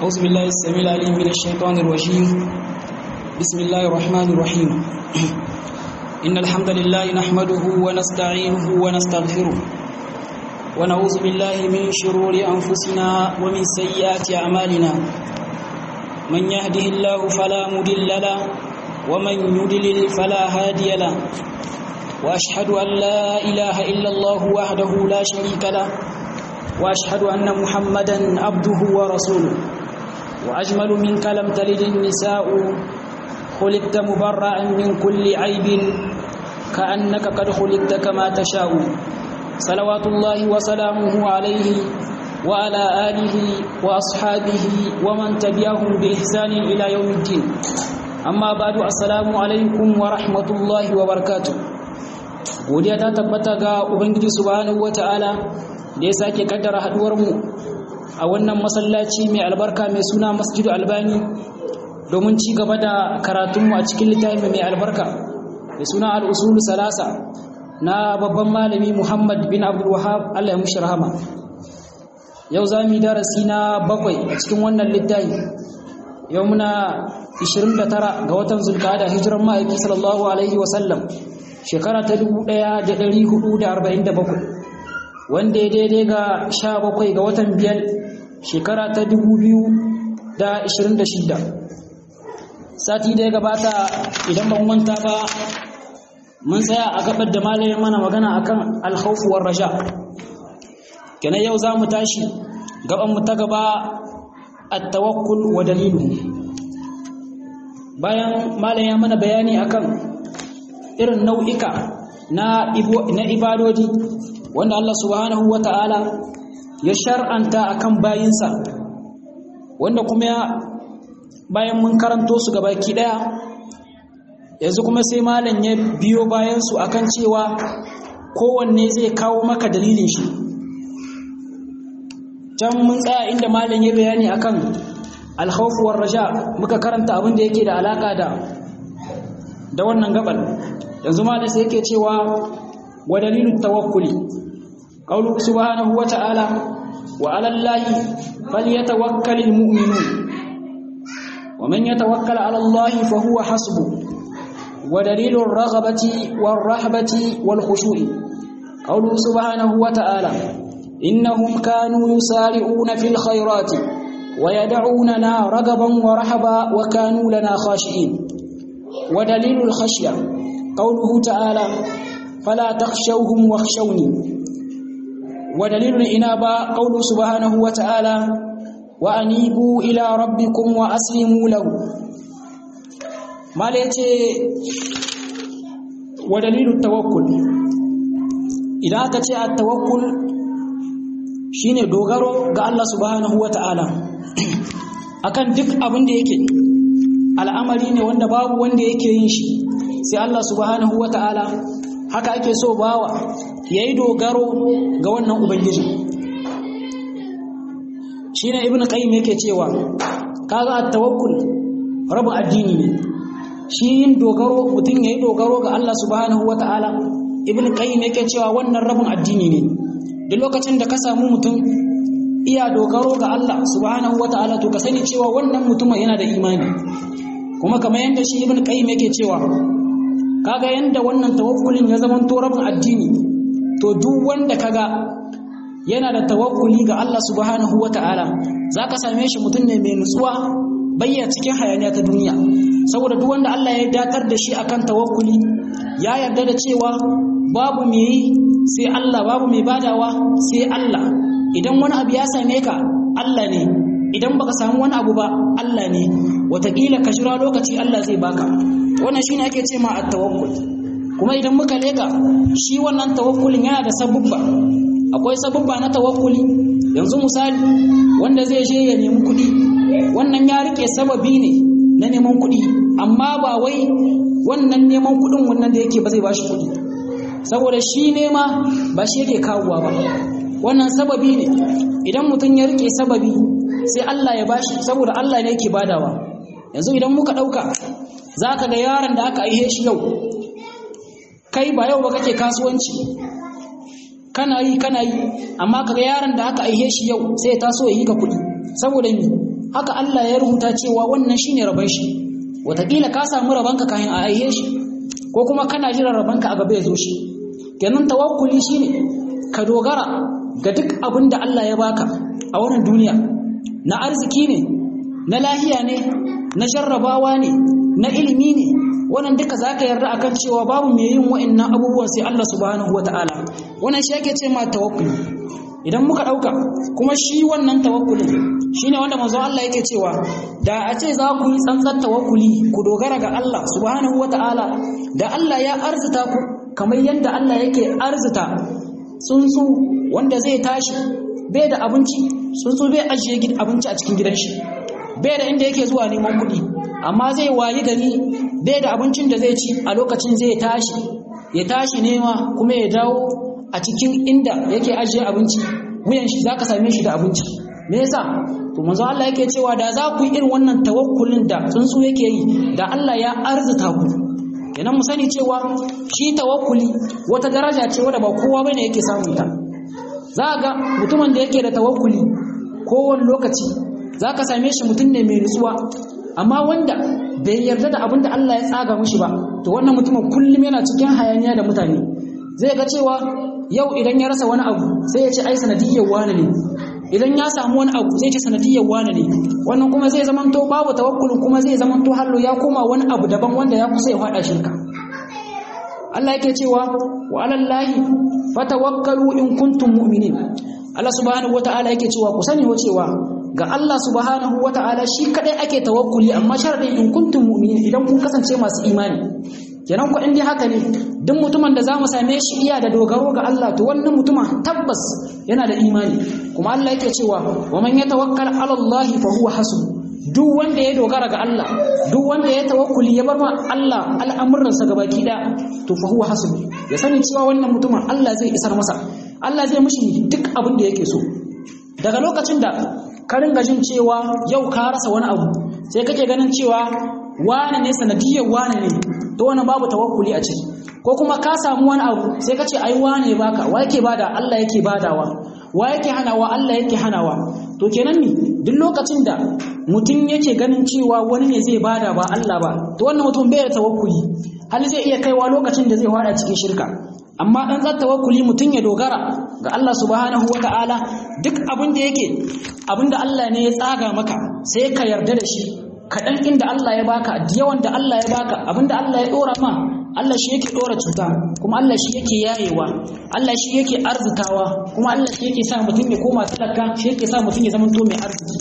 أعوذ بالله السميع العليم من الشيطان الرجيم بسم الله الرحمن الرحيم إن الحمد لله نحمده ونستعينه ونستغفره ونعوذ بالله من شرور أنفسنا ومن سيئات أعمالنا من يهده الله فلا مضل له ومن يضلل فلا هادي له وأشهد أن لا إله إلا الله وحده لا شريك له وأشهد أن محمدا عبده ورسوله وأجمل منك لم تلد النساء خلقت مبرعا من كل عيب كأنك قد خلقت كما تشاء صلوات الله وسلامه عليه وعلى آله وأصحابه ومن تبعهم بإحسان إلى يوم الدين أما بعد السلام عليكم ورحمة الله وبركاته godiya ta tabbata ga ubangiji subhanahu wataala da ya sake kaddara haduwar mu a wannan masallaci mai albarka mai suna masjidu albani domin ci gaba da karatunmu a cikin littafin mai albarka mai suna al'usulu salasa na babban malami muhammad bin abdul wahab allah ya mushi rahama yau za mu yi darasi na bakwai a cikin wannan littafi yau muna 29 ga watan zulkada hijiran ma'aiki sallallahu alaihi wasallam shekara ta 1447 wanda ya daidai ga 17 ga watan biyar shekara ta 2026 sati da ya gabata idan ban manta ba mun tsaya a gabar da malamin mana magana akan alkhawfu war raja kenan yau za mu tashi gaban mu ta gaba at-tawakkul wa dalilu bayan malamin ya mana bayani akan irin nau'ika na ibadodi wanda Allah subhanahu wa ta'ala ya shar'anta akan bayinsa wanda kuma ya bayan mun karanto su gabaki daya yanzu kuma sai malam ya biyo bayan su akan cewa kowanne zai kawo maka dalilin shi can mun tsaya inda malam ya bayani akan alkhawf war raja muka karanta abin da yake da alaka da da wannan gaban yanzu malam sai yake cewa wa dalilin tawakkuli qawlu subhanahu wa ta'ala wa 'ala allahi falyatawakkalul mu'minun wa man yatawakkal 'ala allahi fa huwa hasbuh wa dalilur raghabati war rahbati wal khushu'i qawlu subhanahu wa ta'ala innahum kanu yusari'una fil khairati wa yad'unana ragaban wa rahaba wa kanu lana khashi'in wa dalilul khashya qawluhu ta'ala fala takhshawhum wakhshawni ودليل الإنابة قوله سبحانه وتعالى وأنيبوا إلى ربكم وأسلموا له ما ليتي ودليل التوكل إذا كتي التوكل shine dogaro ga Allah subhanahu wataala akan duk abin da yake al'amari ne wanda babu wanda yake yin shi sai Allah subhanahu wataala haka ake so bawa ya yi dogaro ga wannan ubangiji shi ne ibn qayyim yake cewa kaga at-tawakkul rabin addini ne shi yin dogaro mutum ya yi dogaro ga Allah subhanahu wata'ala ibn qayyim yake cewa wannan rabin addini ne duk lokacin da ka samu mutum iya dogaro ga Allah subhanahu wata'ala to ka sani cewa wannan mutumin yana da imani kuma kamar yadda shi ibn qayyim yake cewa kaga yanda wannan tawakkulin ya zama to rabin addini to duk wanda kaga yana da tawakkuli ga Allah subhanahu wata'ala zaka same shi mutum ne mai nutsuwa bayya cikin hayaniya ta duniya saboda duk wanda Allah ya datar da shi akan tawakkuli ya yarda da cewa babu mai yi sai Allah babu mai badawa sai Allah idan wani abu ya same ka Allah ne idan baka samu wani abu ba Allah ne wataƙila ka jira lokaci Allah zai baka wannan shine ake ce ma at-tawakkul kuma idan muka leka shi wannan tawakkulin yana da sabubba akwai sabubba na tawakkuli yanzu misali wanda zai je ya nemi kuɗi wannan ya rike sababi ne na neman kuɗi amma ba wai wannan neman kuɗin wannan da yake ba zai bashi kuɗi saboda shi nema ba shi yake kawowa ba wannan sababi ne idan mutum ya rike sababi sai Allah ya bashi saboda Allah ne yake badawa yanzu idan muka ɗauka za ka ga yaron da aka aihe shi yau kai ba yau ba kake kasuwanci kana yi kana yi amma kaga yaron da aka aihe shi yau sai ya taso ya yi ka kuɗi saboda mi haka Allah ya rubuta cewa wannan shine rabon shi wataƙila ka samu rabonka kayan a aihe shi ko kuma kana jiran rabonka a gaba ya zo shi kenan tawakkuli shine ka dogara ga duk abin da Allah ya baka a wannan duniya na arziki ne na lahiya ne na jarrabawa ne na ilimi ne wannan duka zaka yarda akan cewa babu mai yin wa'annan abubuwan sai Allah subhanahu wataala wannan shi yake ce ma tawakkuli idan muka dauka kuma shi wannan tawakkulin shine wanda manzo Allah yake cewa da a ce za ku yi tsantsar tawakkuli ku dogara ga Allah subhanahu wataala da Allah ya arzuta ku kamar yadda Allah yake arzuta tsuntsu wanda zai tashi bai da abinci tsuntsu bai ajiye abinci a cikin gidan shi bai da inda yake zuwa neman kuɗi amma zai wayi gari bai da abincin da zai ci a lokacin zai tashi ya tashi nema kuma ya dawo a cikin inda yake ajiye abinci wuyan shi zaka same shi da abinci me yasa to manzo Allah yake cewa da za ku yi irin wannan tawakkulin da tsuntsu yake yi da Allah ya arzuta ku kenan mu sani cewa shi tawakkuli wata daraja ce wadda ba kowa bane yake samun ta za ga mutumin da yake da tawakkuli kowane lokaci za ka same shi mutum ne mai nutsuwa amma wanda bai yarda da abin da Allah ya tsaga mushi ba to wannan mutumin kullum yana cikin hayaniya da mutane zai ga cewa yau idan ya rasa wani abu sai ya ce ai sanadiyyar wani ne idan ya samu wani abu zai ce sanadiyyar wani ne wannan kuma zai zamanto babu tawakkulin kuma zai zamanto hallo ya koma wani abu daban wanda ya kusa ya faɗa shirka Allah yake cewa wa alallahi fatawakkalu in kuntum mu'minin Allah subhanahu wataala yake cewa ku sani wa cewa ga Allah subhanahu wataala shi kadai ake tawakkuli amma sharadin in kuntum mu'minin idan kun kasance masu imani kenan ku indai haka ne duk mutumin da zamu same shi iya da dogaro ga Allah to wannan mutumin tabbas yana da imani kuma Allah yake cewa wa man yatawakkal ala Allah fa huwa hasbuh duk wanda ya dogara ga Allah duk wanda ya tawakkuli ya bar ma Allah al'amuransa gabaki da to fa huwa hasbu ya sani cewa wannan mutumin Allah zai isar masa Allah zai mishi duk abin da yake so daga lokacin da ka ringa jin cewa yau ka rasa wani abu sai kake ganin cewa wane ne sanadiyar wane ne to wannan babu tawakkuli a ciki ko kuma ka samu wani abu sai ka ce ai wane baka wa yake bada Allah yake badawa wa yake hanawa Allah yake hanawa to kenan ni duk lokacin da mutum yake ganin cewa wani ne zai bada ba Allah ba to wannan mutum bai da tawakkuli hali zai iya kaiwa lokacin da zai fada cikin shirka amma dan tsar tawakkuli mutum ya dogara ga Allah subhanahu wataala duk abin da yake abin da Allah ne ya tsaga maka sai ka yarda da shi kaɗan inda Allah ya baka yawan da Allah ya baka abin da Allah ya ɗora ma Allah shi yake ɗora cuta kuma Allah shi yake yayewa Allah shi yake arzikawa kuma Allah shi yake sa mutum ya koma talaka shi yake sa mutum ya zama to mai arziki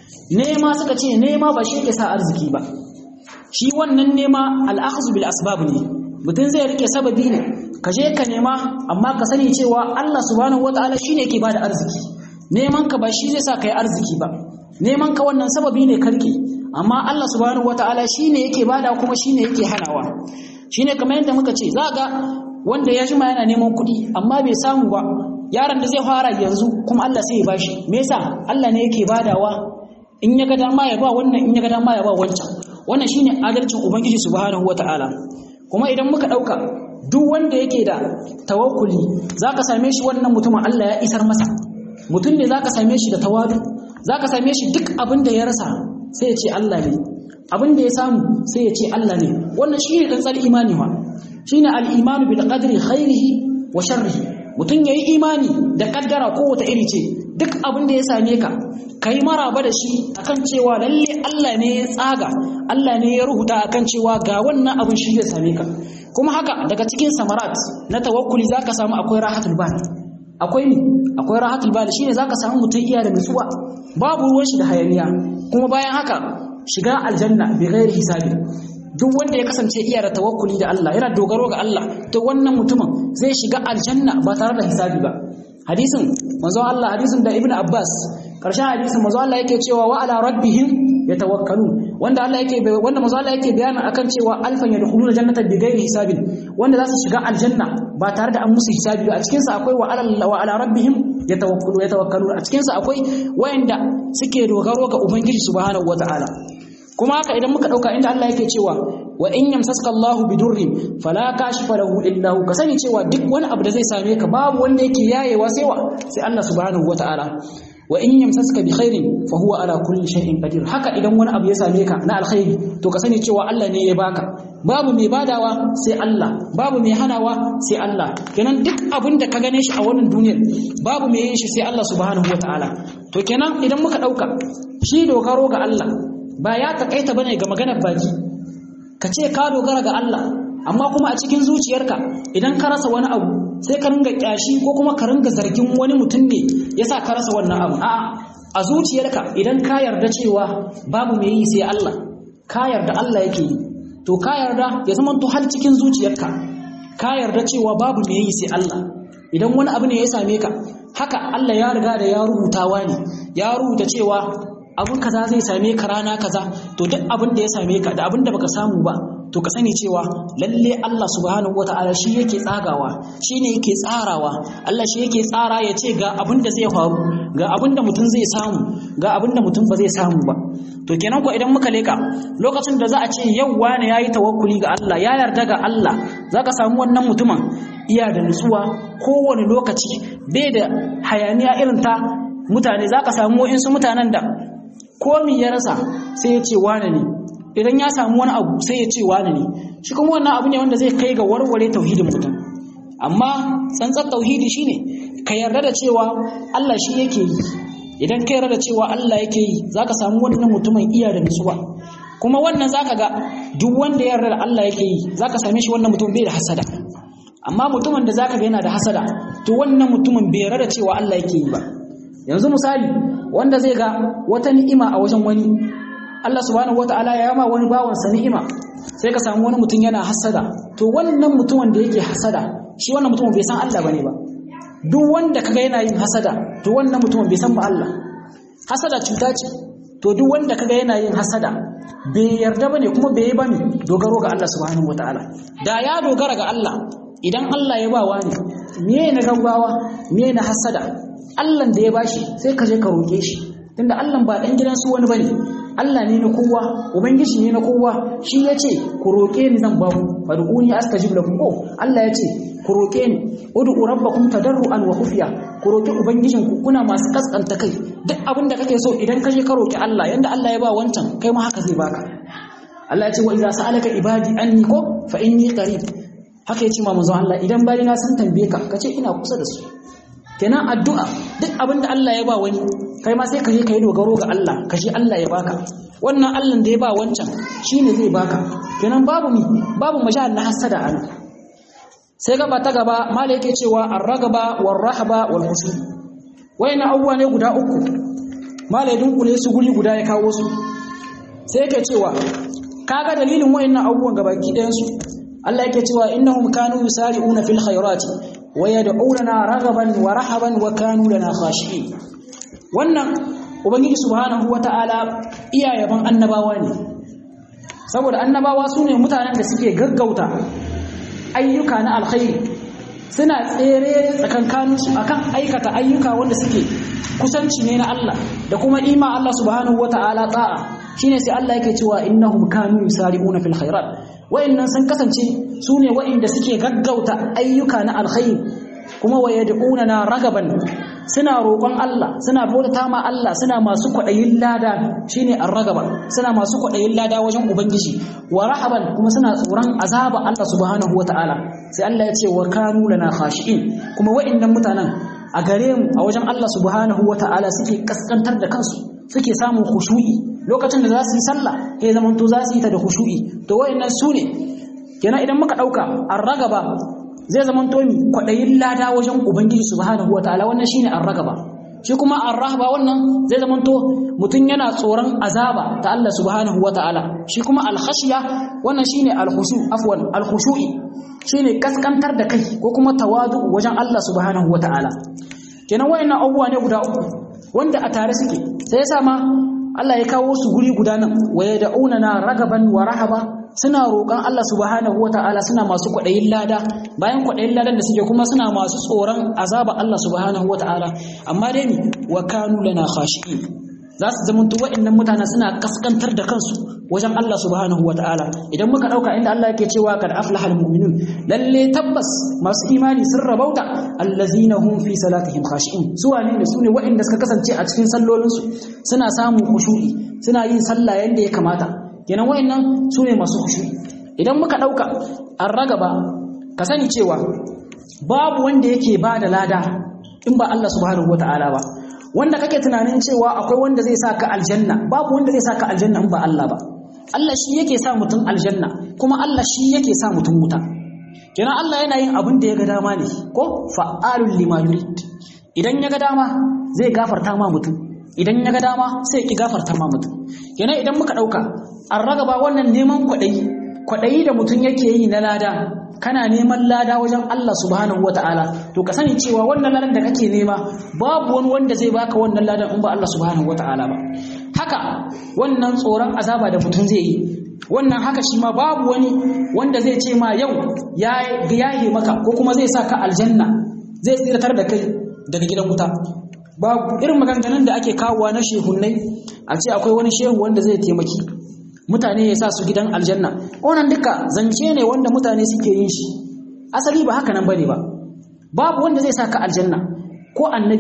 nema suka ce nema ba shi yake sa arziki ba shi wannan nema al'akhzu bil asbab ne mutum zai rike sababi ne ka je ka nema amma ka sani cewa Allah subhanahu wataala shine yake bada arziki neman ka ba shi zai sa kai arziki ba neman ka wannan sababi ne karke amma Allah subhanahu wataala shine yake bada kuma shine yake hanawa shine kamar yadda muka ce za ga wanda ya jima yana neman kuɗi amma bai samu ba yaron da zai fara yanzu kuma Allah sai ya bashi me yasa Allah ne yake badawa in ya ga dama ya ba wannan in ya ga dama ya ba wancan wannan shine adalcin ubangiji subhanahu wataala kuma idan muka dauka duk wanda yake da tawakkuli zaka same shi wannan mutumin Allah ya isar masa mutum ne zaka same shi da tawadu zaka same shi duk abin da ya rasa sai ya ce Allah ne abin da ya samu sai ya ce Allah ne wannan shine dan tsar imani wa shine al-imanu bil qadri khairihi wa sharrihi mutum yayi imani da kaddara ko wata iri ce duk abin da ya same ka kai maraba da shi akan cewa lalle Allah ne ya tsaga Allah ne ya rubuta akan cewa ga wannan abin shi zai same ka kuma haka daga cikin samarat na tawakkuli zaka samu akwai rahatul bal akwai ni akwai rahatul bal shine zaka samu mutum iya da nutsuwa babu ruwan shi da hayaniya kuma bayan haka shiga aljanna bi ghairi hisabi duk wanda ya kasance iya da tawakkuli da Allah yana dogaro ga Allah to wannan mutumin zai shiga aljanna ba tare da hisabi ba hadisin manzo Allah hadisin da Ibn Abbas karshen hadisin manzo Allah yake cewa wa ala rabbihim yatawakkalun wanda Allah yake wanda manzo Allah yake bayanin akan cewa alfan yadkhuluna jannata bi ghairi hisabin wanda za su shiga aljanna ba tare da an musu hisabi ba a cikin sa akwai wa ala wa ala rabbihim yatawakkalu yatawakkalun a cikin sa akwai wayanda suke dogaro ga ubangiji subhanahu wataala kuma haka idan muka dauka inda Allah yake cewa wa in yamsaska Allahu bidurrin fala kashifa lahu illa hu kasani cewa duk wani abu da zai same ka babu wanda yake yayewa sai wa sai Allah subhanahu wataala wa in yamsaska bi khairin fa huwa ala kulli shay'in qadir haka idan wani abu ya same ka na alkhairi to ka sani cewa Allah ne ya baka babu mai badawa sai Allah babu mai hanawa sai Allah kenan duk abin da ka gane shi a wannan duniyar babu mai yin shi sai Allah subhanahu wataala to kenan idan muka dauka shi dogaro ga Allah ba ya takaita bane ga maganar baki ka ce ka dogara ga Allah amma kuma a cikin zuciyarka idan ka rasa wani abu sai ka ringa kyashi ko kuma ka ringa zargin wani mutum ne yasa ka rasa wannan abu a'a a zuciyarka idan ka yarda cewa babu mai yi sai Allah ka yarda Allah yake yi to ka yarda ya zama to har cikin zuciyarka ka yarda cewa babu mai yi sai Allah idan wani abu ne ya same ka haka Allah ya riga da ya rubutawa ne ya rubuta cewa abun kaza zai same ka rana kaza to duk abin da ya same ka da abin da baka samu ba to ka sani cewa lalle Allah subhanahu wataala shi yake tsagawa shi ne yake tsarawa Allah shi yake tsara ya ce ga abin da zai faru ga abin da mutum zai samu ga abin da mutum ba zai samu ba to kenan ko idan muka leka lokacin da za a ce yau wani yayi tawakkuli ga Allah ya yarda ga Allah zaka samu wannan mutumin iya da nutsuwa kowane lokaci bai da hayaniya irin ta mutane zaka samu wa'insu mutanen da komi ya rasa sai ya ce wane ne idan ya samu wani abu sai ya ce wane ne shi kuma wannan abu ne wanda zai kai ga warware tauhidin mutum amma tsantsar tauhidi shine ka yarda da cewa Allah shi yake yi idan ka yarda da cewa Allah yake yi zaka samu wannan mutumin iya da nutsuwa kuma wannan zaka ga duk wanda ya yarda da Allah yake yi zaka same shi wannan mutum bai da hasada amma mutumin da zaka ga yana da hasada to wannan mutumin bai yarda da cewa Allah yake yi ba yanzu misali wanda zai ga wata ni'ima a wajen wani Allah subhanahu wataala ya yama wani bawansa ni'ima sai ka samu wani mutum yana hasada to wannan mutumin da yake hasada shi wannan mutumin bai san Allah bane ba duk wanda kaga yana yin hasada to wannan mutumin bai san ba Allah hasada cuta ce to duk wanda kaga yana yin hasada bai yarda bane kuma bai yi bane dogaro ga Allah subhanahu wataala da ya dogara ga Allah idan Allah ya ba wani me na gaggawa me na hasada Allah da ya bashi sai ka je ka roke shi tunda Allah ba dan gidan su wani bane Allah ne na kowa ubangiji ne na kowa shi yace ku roke ni zan ba ku fad'uni astajib lakum ko Allah yace ku roke ni ud'u rabbakum tadarruan wa khufiya ku roke ubangijin ku kuna masu kaskanta kai duk abin da kake so idan ka je ka roki Allah yanda Allah ya ba wancan kai ma haka zai baka Allah yace wa idza sa'alaka ibadi anni ko fa inni qarib haka yace ma manzo Allah idan bayina sun tambaye ka kace ina kusa da su kenan addu'a duk abin da Allah ya ba wani kai ma sai ka je ka yi dogaro ga Allah ka shi Allah ya baka wannan Allah da ya ba wancan shine zai baka kenan babu mi babu majal na hasada an sai gaba ta gaba mala yake cewa ar-ragaba war-rahaba wal-khushu wayna abubuwa ne guda uku mala ya dunkule su guri guda ya kawo su sai yake cewa kaga dalilin wayannan abubuwan gabaki ɗayan su Allah yake cewa innahum kanu yusari'una fil khairati wa yad'unana raghaban wa rahaban wa kanu lana khashi'in wannan ubangiji subhanahu wata'ala iya yaban annabawa ne saboda annabawa su ne mutanen da suke gaggauta ayyuka na alkhairi suna tsere tsakankaninsu akan aikata ayyuka wanda suke kusanci ne na Allah da kuma ima Allah subhanahu wata'ala ta'a shine sai Allah yake cewa innahum kanu yusari'una fil khairat wa'annan sun kasance su ne wa'inda suke gaggauta ayyuka na alkhairi kuma wayad'una na ragaban suna roƙon Allah suna bauta ma Allah suna masu kwaɗayin lada shine ar-ragaba suna masu kwaɗayin lada wajen ubangiji wa rahaban kuma suna tsoron azaba Allah subhanahu wataala sai Allah ya ce wa kanu lana khashi'in kuma wa'annan mutanen a gare mu a wajen Allah subhanahu wataala suke kaskantar da kansu suke samun khushu'i lokacin da za su yi sallah sai zaman to za su yi ta da khushu'i to wa'annan su ne kenan idan muka dauka ar-ragaba zai zama to mi kwadayin lada wajen ubangiji subhanahu wataala wannan shine ar-ragaba shi kuma ar-rahba wannan zai zama to mutun yana tsoron azaba ta Allah subhanahu wataala shi kuma al-khashya wannan shine al-khushu afwan al-khushu'i shine kaskantar da kai ko kuma tawadu wajen Allah subhanahu wataala kenan wayannan abubuwa ne guda uku wanda a tare suke sai yasa ma Allah ya kawo su guri guda nan waya da'una na ragaban wa rahaba suna roƙon Allah subhanahu wata'ala suna masu kwaɗayin lada bayan kwaɗayin ladan da suke kuma suna masu tsoron azaba Allah subhanahu wata'ala amma dai wa kanu lana khashi'in za su zama waɗannan mutane suna kaskantar da kansu wajen Allah subhanahu wataala idan muka dauka inda Allah yake cewa kad aflahal mu'minun lalle tabbas masu imani sun rabauta allazina hum fi salatihim khashi'un su wane ne su ne waɗanda suka kasance a cikin sallolinsu suna samun khushu'i suna yin sallah yanda ya kamata kenan waɗannan su ne masu khushu'i idan muka dauka an ragaba ka sani cewa babu wanda yake ba da lada in ba Allah subhanahu wataala ba wanda kake tunanin cewa akwai wanda zai saka aljanna babu wanda zai saka aljanna in ba Allah ba Allah shi yake sa mutum aljanna kuma Allah shi yake sa mutum wuta kenan Allah yana yin abin da ya ga dama ne ko fa'alul lima yurid idan ya ga dama zai gafarta ma mutum idan ya ga dama sai ki gafarta ma mutum kenan idan muka dauka an ragaba wannan neman kwaɗayi kwaɗayi da mutum yake yi na lada kana neman lada wajen Allah subhanahu wata'ala to ka sani cewa wannan ladan da kake nema babu wani wanda zai baka wannan ladan in ba Allah subhanahu wata'ala ba haka wannan tsoron azaba da mutum zai yi wannan haka shi ma babu wani wanda zai ce ma yau ya yahe maka ko kuma zai sa ka aljanna zai tsiratar da kai daga gidan wuta babu irin maganganun da ake kawowa na shehunnai a ce akwai wani shehu wanda zai taimaki mutane ya sa su gidan aljanna wannan duka zance ne wanda mutane suke yin shi asali ba haka nan bane ba babu wanda zai sa ka aljanna ko annabi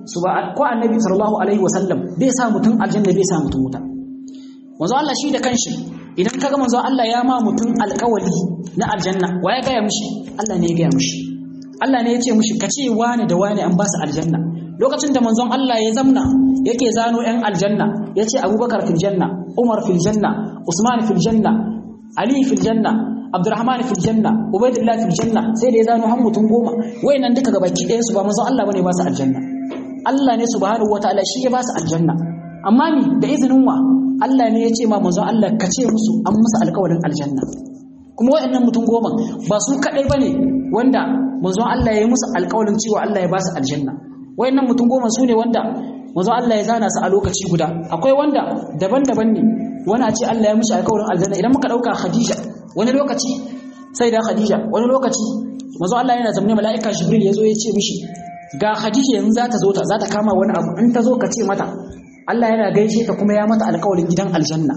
ko annabi sallallahu alaihi wasallam bai sa mutum aljanna bai sa mutum wuta manzo Allah shi da kanshi idan kaga manzo Allah ya ma mutum alƙawali na aljanna wa ya gaya mishi Allah ne ya gaya mishi Allah ne ya ce mishi ka ce wani da wani an ba su aljanna lokacin da manzon Allah ya zamna yake zano yan aljanna ya ce Abubakar fil janna Umar fil janna Usman fil janna Ali fil janna Abdurrahman fil janna Ubaydullah fil janna sai da ya zano har mutum goma wayannan duka gabaki ɗayan su ba manzon Allah bane ba su aljanna Allah ne subhanahu wataala shi ya ba su aljanna amma ni da izinin wa Allah ne ya ce ma manzon Allah ka ce musu an musu alƙawarin aljanna kuma wayannan mutum goma ba su kadai bane wanda manzon Allah ya yi musu alƙawarin cewa Allah ya ba su aljanna wayannan mutum goma su ne wanda manzon Allah ya zana su a lokaci guda akwai wanda daban-daban ne wani a ce Allah ya mishi alƙawarin aljanna idan muka dauka Khadija wani lokaci sai da Khadija wani lokaci manzon Allah yana zamne mala'ika Jibril ya zo ya ce mishi ga Khadija yanzu za ta zo ta za ta kama wani abu in ta zo ka ce mata Allah yana gaishe ta kuma ya mata alƙawarin gidan aljanna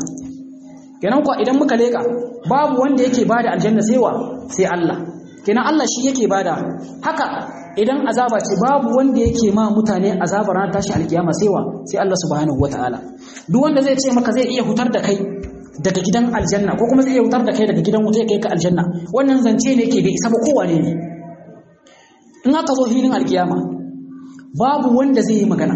kenan kuwa idan muka leka babu wanda yake bada aljanna sai wa sai Allah kenan Allah shi yake bada haka idan azaba ce babu wanda yake ma mutane azabar ran tashi alkiyama sai wa sai Allah subhanahu wataala duk wanda zai ce maka zai iya hutar da kai daga gidan aljanna ko kuma zai iya hutar da kai daga gidan wuta ya kai ka aljanna wannan zance ne yake bai isa ba kowane ne in aka zo filin alkiyama babu wanda zai yi magana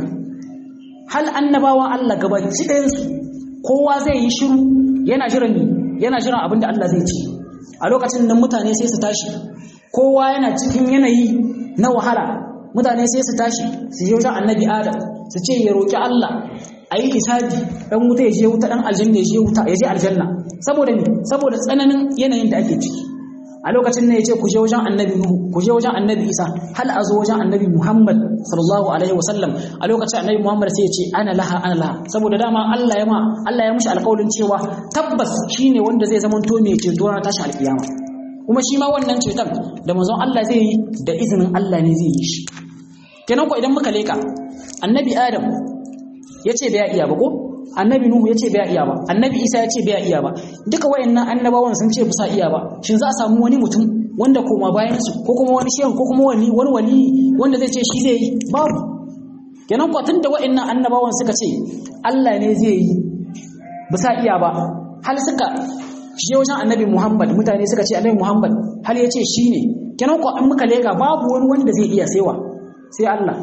hal annabawan Allah gabaci ɗayansu kowa zai yi shiru yana jiran yana jiran abin da Allah zai ci a lokacin nan mutane sai su tashi kowa yana cikin yanayi na wahala mutane sai su tashi su je wajen annabi Adam su ce ya roki Allah a yi hisabi dan wuta ya je wuta dan aljanna ya je wuta ya je aljanna saboda me saboda tsananin yanayin da ake ciki a lokacin ne ya ce ku je wajen annabi Nuhu ku je wajen annabi Isa hal a zo wajen annabi Muhammad sallallahu alaihi wasallam a lokacin annabi Muhammad sai ya ce ana laha ana laha saboda dama Allah ya ma Allah ya mushi alƙawarin cewa tabbas shine wanda zai zama to mai ceto ranar tashi alƙiyama kuma shi ma wannan ceton da manzon Allah zai yi da izinin Allah ne zai yi shi kenan ko idan muka leka annabi Adam ya ce bai iya ba ko annabi nuhu ya ce bai iya ba annabi isa ya ce bai iya ba duka wayannan annabawan sun ce bisa iya ba shin za a samu wani mutum wanda koma bayan su ko kuma wani shehu ko kuma wani wani wali wanda zai ce shi zai yi babu kenan ko tunda wayannan annabawan suka ce Allah ne zai yi bisa iya ba hal suka je wajen annabi Muhammad mutane suka ce annabi Muhammad hal ya ce shi ne kenan ko an muka lega babu wani wanda zai iya saiwa sai Allah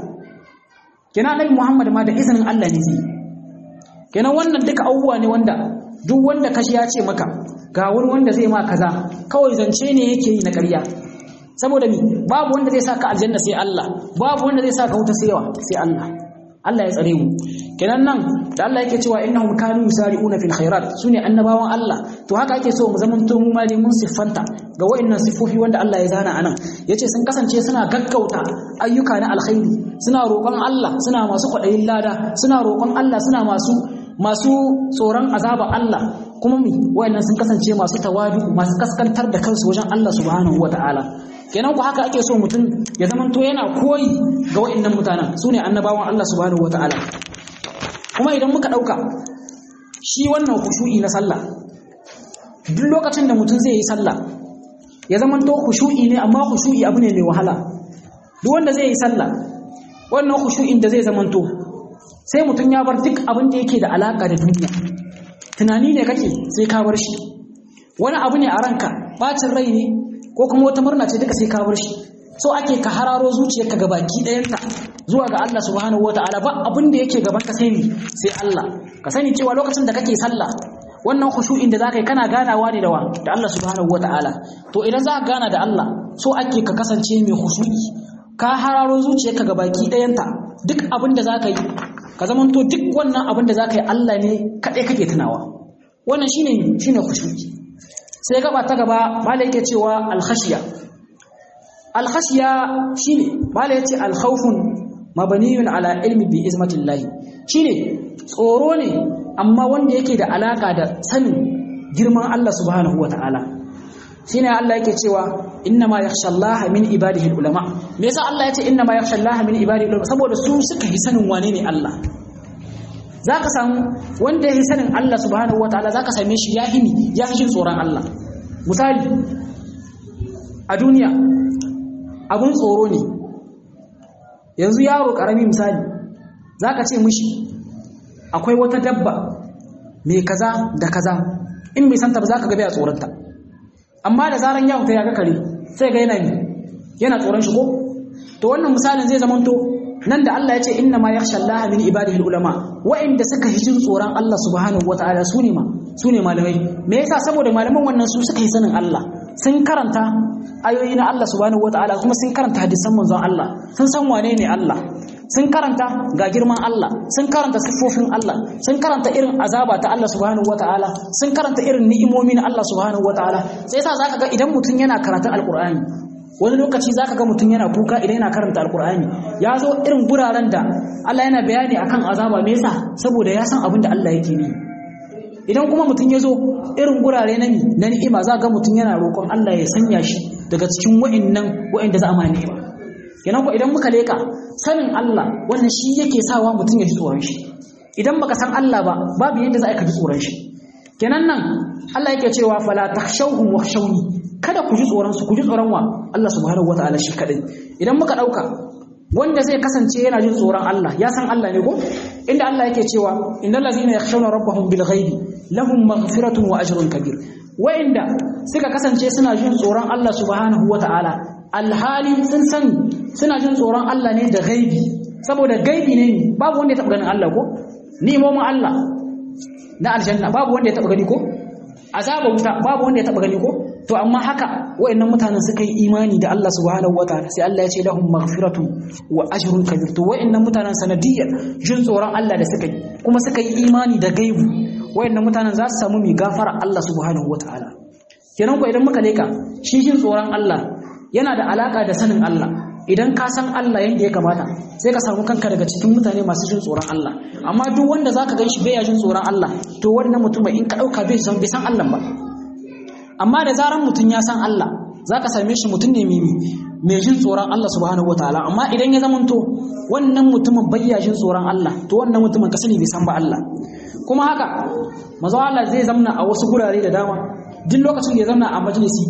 kenan annabi Muhammad ma da izinin Allah ne zai yi kenan wannan duka abubuwa ne wanda duk wanda kashi ya ce maka ga wani wanda zai ma kaza kawai zance ne yake yi na ƙarya saboda mi babu wanda zai saka aljanna sai Allah babu wanda zai saka wuta sai sai Allah Allah ya tsare mu kenan nan da Allah yake cewa innahum kanu yusari'una fil khairat sune annabawan Allah to haka ake so mu zamanto mu ma mun siffanta ga wayannan sifofi wanda Allah ya zana anan yace sun kasance suna gaggauta ayyuka na alkhairi suna roƙon Allah suna masu kwaɗayin lada suna roƙon Allah suna masu masu tsoron azaba Allah kuma mi wayannan sun kasance masu tawadu masu kaskantar da kansu wajen Allah subhanahu wataala kenan ku haka ake so mutum ya zamanto yana koyi ga wayannan mutanen sune annabawan Allah subhanahu wataala kuma idan muka dauka shi wannan khushu'i na sallah duk lokacin da mutum zai yi sallah ya zama to khushu'i ne amma khushu'i abu ne mai wahala duk wanda zai yi sallah wannan khushu'in da zai zama to sai mutum ya bar duk abin da yake da alaka da duniya tunani ne kake sai ka bar shi wani abu ne a ranka bacin rai ne ko kuma wata murna ce duka sai ka bar shi so ake ka hararo zuciyarka ga baki ɗayanta zuwa ga Allah subhanahu wataala ba abin da yake gaban ka sai ni sai Allah ka sani cewa lokacin da kake sallah wannan khushu'in da zaka yi kana ganawa ne da wa da Allah subhanahu wataala to idan za ka gana da Allah so ake ka kasance mai khushu'i ka hararo zuciyarka ga baki ɗayanta duk abin da zaka yi ka zamanto duk wannan abin da zaka yi Allah ne kaɗai kake tunawa wannan shine shine khushu'i sai gaba ta gaba malai yake cewa al-khashiya al-khashiya shine malai yace al-khawfun mabaniyun ala ilmi bi izmatillahi shine tsoro ne amma wanda yake da alaka da sanin girman Allah subhanahu wataala shine Allah yake cewa innama yakhshallaha min ibadihi ulama me yasa Allah yace innama yakhshallaha min ibadihi ulama saboda su suka yi sanin wane ne Allah zaka samu wanda yake sanin Allah subhanahu wataala zaka same shi ya hini ya fi jin tsoron Allah misali a duniya abun tsoro ne yanzu yaro karami misali zaka ce mishi akwai wata dabba mai kaza da kaza in bai santa ba zaka ga bai tsoronta amma da zaran ya fita ya ga kare sai ga yana ni yana tsoron shi ko to wannan misalin zai zamanto nan da Allah ya ce inna ma yakhsha Allah min ibadihi ulama wa'inda suka hijin tsoron Allah subhanahu wataala su ne ma su ne malamai me yasa saboda malaman wannan su suka yi sanin Allah sun karanta ayoyi na Allah subhanahu wataala kuma sun karanta hadisan manzon Allah sun san wane ne Allah sun karanta ga girman Allah sun karanta siffofin Allah sun karanta irin azaba ta Allah subhanahu wataala sun karanta irin ni'imomi na Allah subhanahu wataala sai yasa zaka ga idan mutum yana karatun alqur'ani wani lokaci zaka ga mutum yana kuka idan yana karanta alqur'ani ya zo irin guraren da Allah yana bayani akan azaba me yasa saboda ya san abin da Allah yake yi idan kuma mutum ya zo irin gurare na ni na ni'ima za ga mutum yana roƙon Allah ya sanya shi daga cikin wa'annan wa'anda za a ma ni'ima kenan ko idan muka leka sanin Allah wannan shi yake sawa mutum ya ji tsoron shi idan baka san Allah ba babu yadda za ka ji tsoron shi kenan nan Allah yake cewa fala takhshawhum wakhshawni kada ku ji tsoron su ku ji tsoron wa Allah subhanahu wataala shi kadai idan muka dauka wanda zai kasance yana jin tsoron Allah ya san Allah ne ko inda Allah yake cewa innal ladzina yakhshawna rabbahum bil ghaibi lahum maghfiratun wa ajrun kabir wa'inda suka kasance suna jin tsoron Allah subhanahu wataala alhali sun sani suna jin tsoron Allah ne da gaibi saboda gaibi ne babu wanda ya taɓa ganin Allah ko ni'imomin Allah na aljanna babu wanda ya taɓa gani ko azaba wuta babu wanda ya taɓa gani ko to amma haka wayannan mutanen suka yi imani da Allah subhanahu wataala sai Allah ya ce lahum maghfiratun wa ajrun kabir to wayannan mutanen sanadiyar jin tsoron Allah da suka yi kuma suka yi imani da gaibu wayannan mutanen za su samu mai gafara Allah subhanahu wataala kenan ko idan muka leka shi jin tsoron Allah yana da alaka da sanin Allah idan ka san Allah yadda ya kamata sai ka samu kanka daga cikin mutane masu jin tsoron Allah amma duk wanda zaka gan shi bai jin tsoron Allah to wannan mutum in ka dauka bai san bai san Allah ba amma da zaran mutum ya san Allah zaka same shi mutum ne mimi mai jin tsoron Allah subhanahu wataala amma idan ya zamanto wannan mutumin bai jin tsoron Allah to wannan mutumin ka sani bai san ba Allah kuma haka manzo Allah zai zamna a wasu gurare da dama duk lokacin da ya zamna a majalisi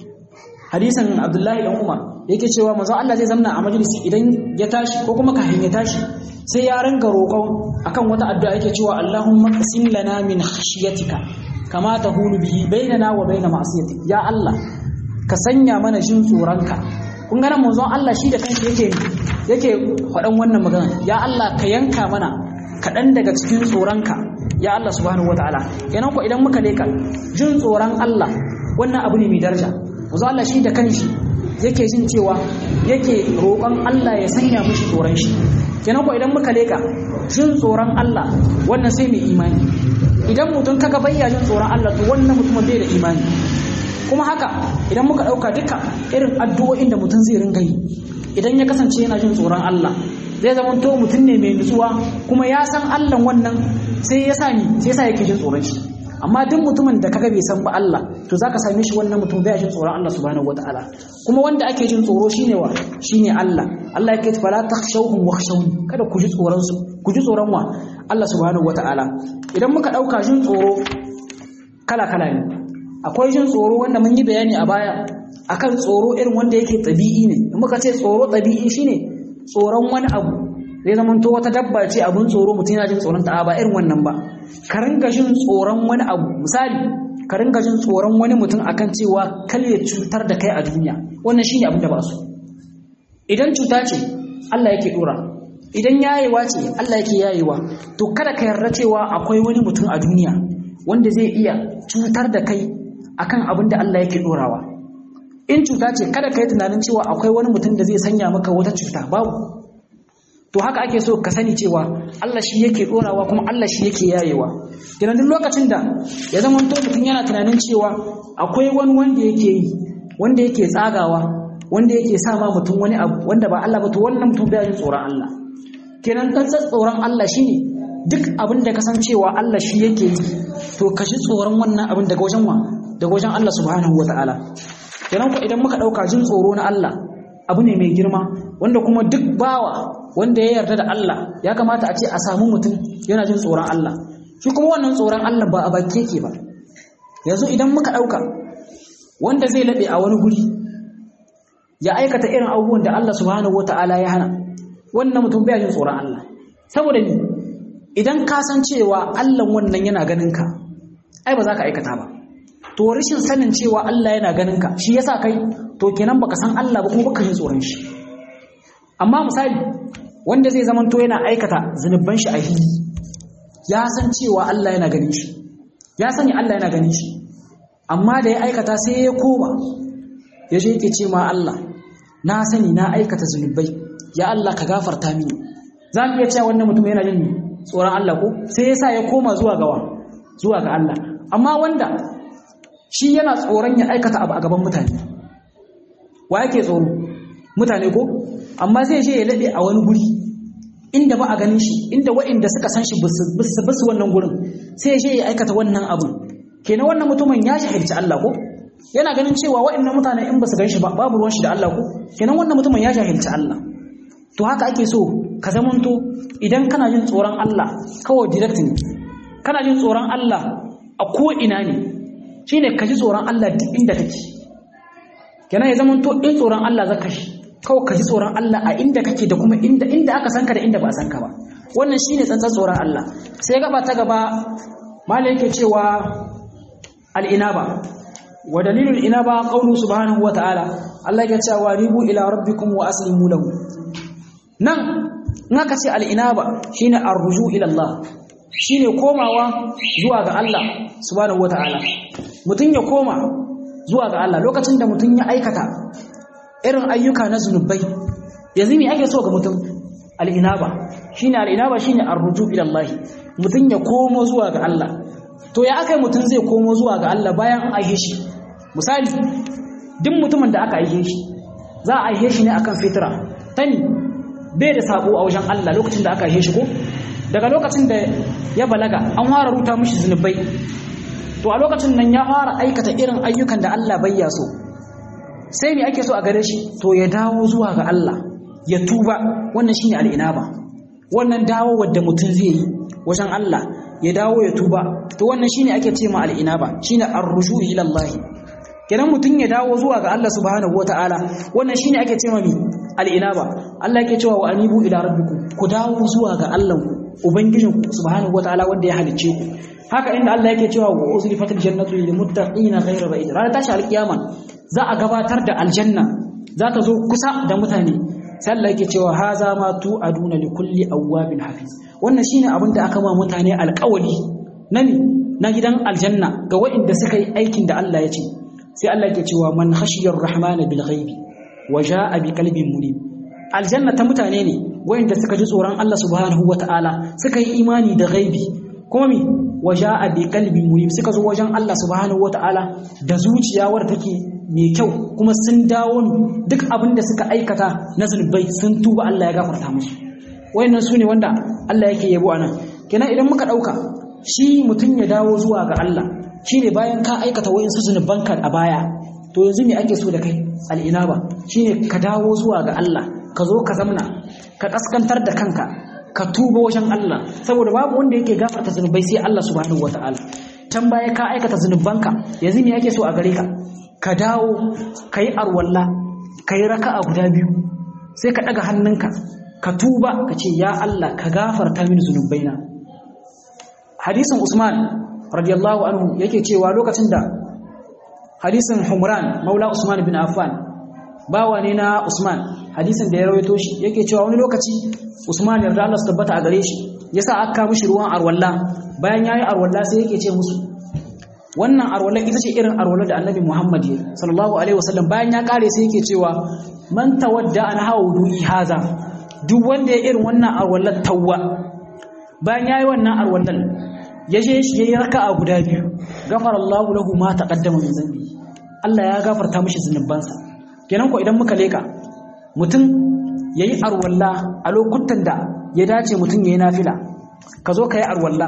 hadisan abdullahi dan umar yake cewa manzo Allah zai zamna a majalisi idan ya tashi ko kuma kafin ya tashi sai ya ringa roƙon akan wata addu'a yake cewa Allahumma qasim lana min khashyatika kama tahulu bihi bainana wa bain ma'siyatik ya Allah ka sanya mana jin tsoronka kun ga nan manzo Allah shi da kanshi yake yake faɗan wannan magana ya Allah ka yanka mana kaɗan daga cikin tsoronka ya Allah subhanahu wataala kenan ko idan muka leka jin tsoron Allah wannan abu ne mai daraja wanzu Allah shi da kanshi yake jin cewa yake roƙon Allah ya sanya mishi tsoron shi kenan ko idan muka leka jin tsoron Allah wannan sai mai imani idan mutum kaga bayya jin tsoron Allah to wannan mutumin bai da imani kuma haka idan muka ɗauka duka irin addu'o'in da mutum zai ringa yi idan ya kasance yana jin tsoron Allah zai zama to mutum ne mai nutsuwa kuma ya san Allah wannan sai ya sani sai sa yake jin tsoron shi amma duk mutumin da kaga bai san ba Allah to zaka same shi wannan mutum bai jin tsoron Allah subhanahu wataala kuma wanda ake jin tsoro shine wa shine Allah Allah yake fala takhshawhum wakhshawni kada ku ji tsoron su ku ji tsoron wa Allah subhanahu wata'ala idan muka ɗauka jin tsoro kala-kala ne akwai jin tsoro wanda mun yi bayani a baya akan tsoro irin wanda yake ɗabi'i ne in muka ce tsoro ɗabi'i shine tsoron wani abu zai zama to wata dabba ce abun tsoro mutum yana jin tsoron ta ba irin wannan ba ka ringa jin tsoron wani abu misali ka ringa jin tsoron wani mutum akan cewa kal ya cutar da kai a duniya wannan shine abin da ba su idan cuta ce Allah yake dora idan yayewa ce Allah yake yayewa to kada ka yarda cewa akwai wani mutum a duniya wanda zai iya cutar da kai akan abin da Allah yake dorawa in cuta ce kada ka yi tunanin cewa akwai wani mutum da zai sanya maka wata cuta babu to haka ake so ka sani cewa Allah shi yake dorawa kuma Allah shi yake yayewa kenan duk lokacin da ya zama to mutum yana tunanin cewa akwai wani wanda yake yi wanda yake tsagawa wanda yake sa ma mutum wani abu wanda ba Allah ba to wannan mutum bai jin tsoron Allah kenan dan tsoron Allah shine duk abin da ka san cewa Allah shi yake yi to ka shi tsoron wannan abin daga wajen wa daga wajen Allah subhanahu wataala kenan ko idan muka dauka jin tsoro na Allah abu ne mai girma wanda kuma duk bawa wanda ya yarda da Allah ya kamata a ce a samu mutum yana jin tsoron Allah shi kuma wannan tsoron Allah ba a baki yake ba yanzu idan muka ɗauka wanda zai laɓe a wani guri ya aikata irin abubuwan da Allah subhanahu wata'ala ya hana wannan mutum bai jin tsoron Allah saboda ni idan ka san cewa Allah wannan yana ganin ka ai ba za ka aikata ba to rashin sanin cewa Allah yana ganin ka shi yasa kai to kenan baka san Allah ba kuma baka jin tsoron shi amma misali wanda zai zamanto yana aikata zunuban shi a hili ya san cewa Allah yana ganin shi ya sani Allah yana ganin shi amma da ya aikata sai ya koma ya je yake ce ma Allah na sani na aikata zunubai ya Allah ka gafarta mini za mu iya cewa wannan mutum yana jin tsoron Allah ko sai ya sa ya koma zuwa gawa zuwa ga Allah amma wanda shi yana tsoron ya aikata abu a gaban mutane wa yake tsoro mutane ko amma zai je ya laɓe a wani guri inda ba a ganin shi inda waɗanda suka san shi basu wannan gurin sai je ya aikata wannan abu kenan wannan mutumin ya jahilci Allah ko yana ganin cewa waɗannan mutane in basu gan shi ba babu ruwan shi da Allah ko kenan wannan mutumin ya jahilci Allah to haka ake so ka zamanto idan kana jin tsoron Allah kawai direct ne kana jin tsoron Allah a ko ina ne shine ka ji tsoron Allah duk inda kake kenan ya zamanto in tsoron Allah zaka shi kawai ka ji tsoron Allah a inda kake da kuma inda inda aka san ka da inda ba a san ka ba wannan shine tsantsan tsoron Allah sai gaba ta gaba malai yake cewa al-inaba wa dalilul inaba qawlu subhanahu wa ta'ala Allah yake cewa ribu ila rabbikum wa aslimu lahu nan in aka ce al-inaba shine arruju ila Allah shine komawa zuwa ga Allah subhanahu wa ta'ala mutun ya koma zuwa ga Allah lokacin da mutun ya aikata irin ayyuka na zunubai yanzu me ake so ga mutum al'inaba shine al'inaba shine arruju ila Allah mutum ya komo zuwa ga Allah to ya akai mutum zai komo zuwa ga Allah bayan an aihe shi misali duk mutumin da aka aihe shi za a aihe shi ne akan fitra tani bai da sabo a wajen Allah lokacin da aka aihe shi ko daga lokacin da ya balaga an fara ruta mishi zunubai to a lokacin nan ya fara aikata irin ayyukan da Allah bai ya so sai me ake so a gare shi to ya dawo zuwa ga Allah ya tuba wannan shine al'inaba wannan dawo wadda mutum zai yi wajen Allah ya dawo ya tuba to wannan shine ake ce ma al'inaba shine ar-rushu ila Allah kenan mutum ya dawo zuwa ga Allah subhanahu wataala wannan shine ake ce ma mi al'inaba Allah yake cewa wa anibu ila rabbikum ku dawo zuwa ga Allah ubangijinku subhanahu wataala wanda ya halicce ku haka inda Allah yake cewa wa uzlifatil jannatu lil muttaqina ghayra ba'id ranar tashi alkiyama za a gabatar da aljanna za ta zo kusa da mutane sai Allah yake cewa haza ma tu aduna li kulli awwabin hafiz wannan shine abin da aka ma mutane alƙawari nani na gidan aljanna ga waɗanda suka yi aikin da Allah ya ce sai Allah yake cewa man khashiyar rahmana bil ghaibi wa jaa bi qalbin munib aljanna ta mutane ne waɗanda suka ji tsoron Allah subhanahu wataala suka yi imani da ghaibi kuma mi wa jaa bi qalbin munib suka zo wajen Allah subhanahu wataala da zuciya wadda take mai kyau kuma sun dawo duk abin da suka aikata na zunubai sun tuba Allah ya gafarta musu wayannan su ne wanda Allah yake yabo anan kenan idan muka dauka shi mutum ya dawo zuwa ga Allah shine bayan ka aikata wayansu zunubanka a baya to yanzu me ake so da kai al'inaba shine ka dawo zuwa ga Allah ka zo ka zamna ka kaskantar da kanka ka tuba wajen Allah saboda babu wanda yake gafarta zunubai sai Allah subhanahu wataala can baya ka aikata zunubanka yanzu me yake so a gare ka ka dawo ka yi arwalla ka yi raka'a guda biyu sai ka ɗaga hannunka ka tuba ka ce ya Allah ka gafarta mini zunubaina hadisin Usman radiyallahu anhu yake cewa lokacin da hadisin Humran maula Usman bin Affan bawa ne na Usman hadisin da ya rawaito shi yake cewa wani lokaci Usman yarda Allah su tabbata a gare shi yasa aka mishi ruwan arwalla bayan yayi arwalla sai yake ce musu wannan arwalla ita ce irin arwalla da Annabi Muhammad sallallahu alaihi wasallam bayan ya kare sai yake cewa man tawadda an hawdu'i haza duk wanda ya irin wannan arwallar tawwa bayan yayi wannan arwallar ya je shi yayi raka'a guda biyu gafarallahu lahu ma taqaddama min zambi Allah ya gafarta mishi zunubansa kenan ko idan muka leka mutum yayi arwalla a lokutan da ya dace mutum yayi nafila ka zo ka yi arwalla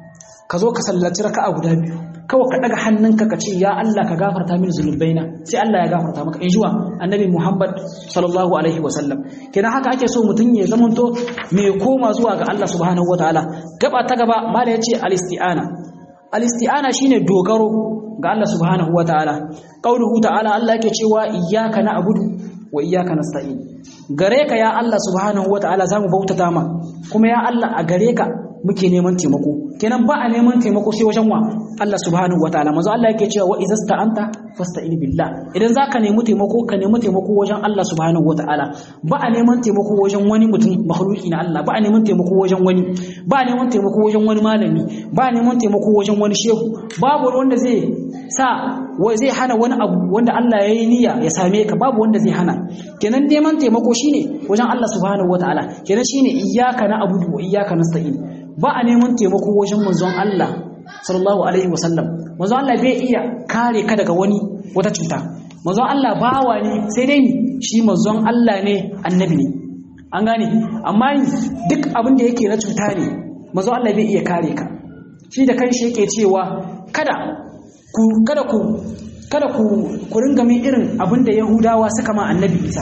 ka zo ka sallaci raka'a guda biyu kawai ka daga hannunka ka ce ya Allah ka gafarta mini zunubaina sai Allah ya gafarta maka in jiwa annabi Muhammad sallallahu alaihi wasallam kenan haka ake so mutum ya zamanto mai koma zuwa ga Allah subhanahu wataala gaba ta gaba mala yace al-isti'ana al-isti'ana shine dogaro ga Allah subhanahu wataala qauluhu ta'ala Allah yake cewa iyyaka na'budu wa iyyaka nasta'in gare ka ya Allah subhanahu wataala zamu bautata ma kuma ya Allah a gare ka muke neman taimako kenan ba a neman taimako sai wajen wa Allah subhanahu wataala manzo Allah yake cewa wa idza sta'anta fasta'in billah idan zaka nemi taimako ka nemi taimako wajen Allah subhanahu wataala ba a neman taimako wajen wani mutum makhluki na Allah ba a neman taimako wajen wani ba a neman taimako wajen wani malami ba a neman taimako wajen wani shehu babu wanda zai sa zai hana wani abu wanda Allah ya yi niyya ya same ka babu wanda zai hana kenan neman taimako shine wajen Allah subhanahu wataala kenan shine iyyaka na'budu wa iyyaka nasta'in ba a neman taimako wajen manzon Allah sallallahu alaihi wasallam manzon Allah bai iya kare ka daga wani wata cuta manzon Allah bawa ne sai dai shi manzon Allah ne annabi ne an gane amma duk abin da yake na cuta ne manzon Allah bai iya kare ka shi da kanshi yake cewa kada ku kada ku kada ku ku ringa min irin abin da Yahudawa suka ma annabi Isa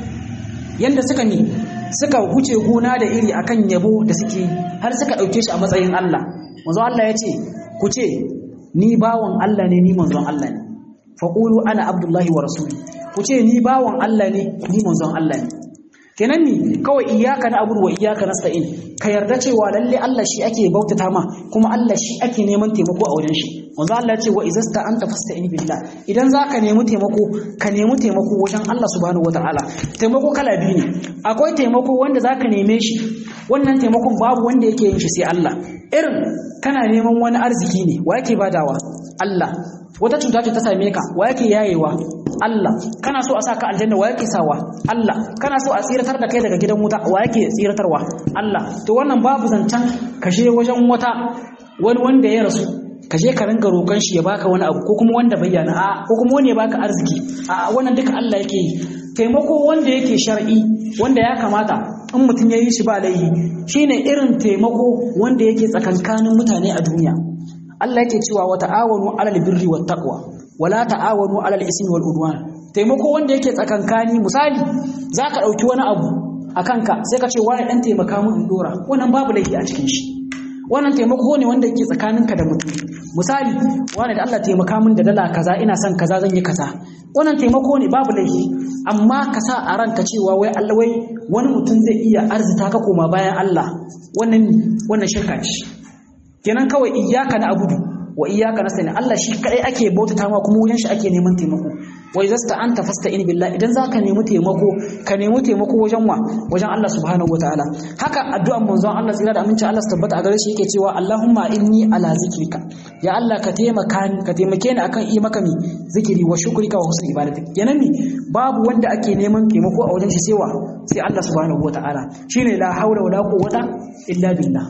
yanda suka ni suka huce gona da iri akan yabo da suke har suka ɗauke shi a matsayin Allah manzo Allah ya ce ku ce ni bawan Allah ne ni manzon Allah ne faqulu ana abdullahi wa rasuli ku ce ni bawan Allah ne ni manzon Allah ne kenan ni kawai iyyaka na'budu wa iyyaka nasta'in ka yarda cewa lalle Allah shi ake bautata ma kuma Allah shi ake neman taimako a wajen shi manzo Allah ya ce wa izasta anta fasta'in billah idan zaka nemi taimako ka nemi taimako wajen Allah subhanahu wataala taimako kala biyu ne akwai taimako wanda zaka neme shi wannan taimakon babu wanda yake yin shi sai Allah irin kana neman wani arziki ne wa yake badawa Allah wata cuta ce ta same ka wa yake yayewa Allah kana so a saka aljanna wa yake sawa Allah kana so a tsiratar da kai daga gidan wuta wa yake tsiratarwa Allah to wannan babu zancan kashe wajen wata wani wanda ya rasu ka je ka ringa roƙon shi ya baka wani abu ko kuma wanda bayyana a ko kuma wani ya baka arziki a wannan duka Allah yake yi taimako wanda yake shar'i wanda ya kamata in mutum ya yi shi ba laihi shine irin taimako wanda yake tsakankanin mutane a duniya Allah yake cewa wa ta'awanu 'alal birri wat taqwa wala ta'awanu 'alal ismi wal udwan taimako wanda yake tsakankani misali zaka dauki wani abu akan ka sai ka ce wani dan taimaka mun in dora wannan babu laifi a cikin shi wannan taimako ne wanda yake tsakaninka da mutum misali wani da Allah taimaka min da dala kaza ina son kaza zan yi kaza wannan taimako ne babu laifi amma ka sa a ranka cewa wai Allah wai wani mutum zai iya arzita ka koma bayan Allah wannan wannan shirka ce kenan kawai iyyaka na abudu wa iyyaka nasta'in Allah shi kadai ake bautata ma kuma wajen shi ake neman taimako wa idza anta fasta'in billah idan zaka nemi taimako ka nemi taimako wajen wa wajen Allah subhanahu wataala haka addu'an manzon Allah tsira da aminci Allah su tabbata a gare shi yake cewa Allahumma inni ala zikrika ya Allah ka taimaka ni ka taimake ni akan yi maka mi zikiri wa shukrika wa husni ibadatik kenan mi babu wanda ake neman taimako a wajen shi sai wa sai Allah subhanahu wataala shine la haula wala quwwata illa billah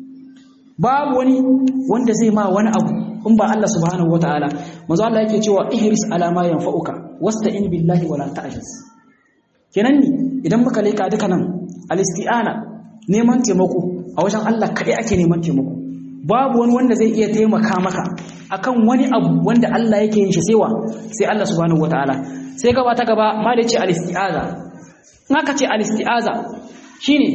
babu wani wanda zai ma wani abu in ba Allah subhanahu wataala manzo Allah yake cewa ihris ala ma yanfa'uka wasta'in billahi wala ta'jiz kenan ni idan muka leka duka nan al-isti'ana neman taimako a wajen Allah kadai ake neman taimako babu wani wanda zai iya taimaka maka akan wani abu wanda Allah yake yin shi sai wa sai Allah subhanahu wataala sai gaba ta gaba ma da ce al-isti'aza in aka ce al-isti'aza shine